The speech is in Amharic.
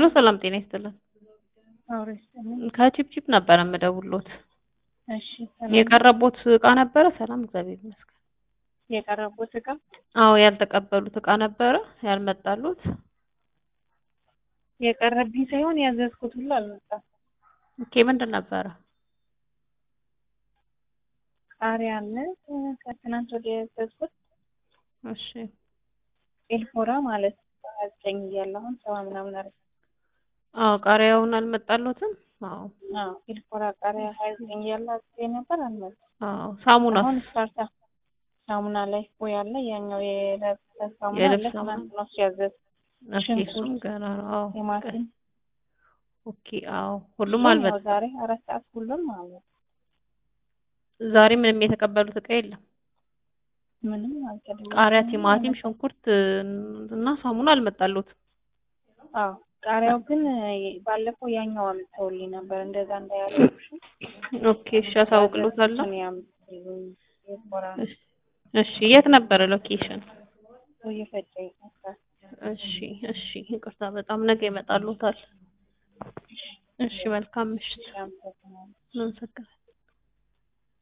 ሄሎ ሰላም ጤና ይስጥልን። አውሬ ይስጥልኝ። ከቺፕቺፕ ነበረ የምደውልዎት። እሺ ሰላም። የቀረቦት እቃ ነበረ? ሰላም እግዚአብሔር ይመስገን። የቀረቡት እቃ አዎ ያልተቀበሉት እቃ ነበረ ያልመጣሉት? የቀረብኝ ሳይሆን ያዘዝኩት ሁሉ አልመጣም። ኦኬ ምንድን ነበረ? ቃሪያ አለ ከትናንት ወዲያ ያዘዝኩት እሺ ኤልፎራ ማለት ሀያ ዘጠኝ እያለ አሁን ሰባ ምናምን አረ አዎ ቃሪያውን አልመጣሉትም? አዎ አዎ ኤልፎራ ቃሪያ ሀያ ዘጠኝ እያለ አዝዤ ነበር አልመጣም። አዎ ሳሙና አሁን ስታርታ ሳሙና ላይ ወይ አለ ያኛው የልብስ ሳሙና አለ የልብስ ሳሙና ትናንት ነው ሲያዘዝ ኦኬ እሱም ሽንኩርት፣ ገና ነው። አዎ ቲማቲም ኦኬ አዎ ሁሉም ሁሉም ያው አልመጣም። ዛሬ አራት ሰዓት ሁሉም አለ ዛሬ ምንም የተቀበሉት እቃ የለም። ምንም አልተደወለም። ቃሪያ፣ ቲማቲም፣ ሽንኩርት እና ሳሙና አልመጣሉትም። አዎ ቃሪያው ግን ባለፈው ያኛው አምጥተውልኝ ነበር እንደዛ እንዳያለሽ ኦኬ እሺ አሳውቅሎታለሁ። ያምጥልኝ ኤልፎራ እሺ እሺ የት ነበረ ሎኬሽን? እየፈጨ ይመስላል እሺ እሺ ይቅርታ በጣም ነገ ይመጣሉታል። እሺ መልካም ምሽት። ያምጥልኝ አመሰግናለሁ።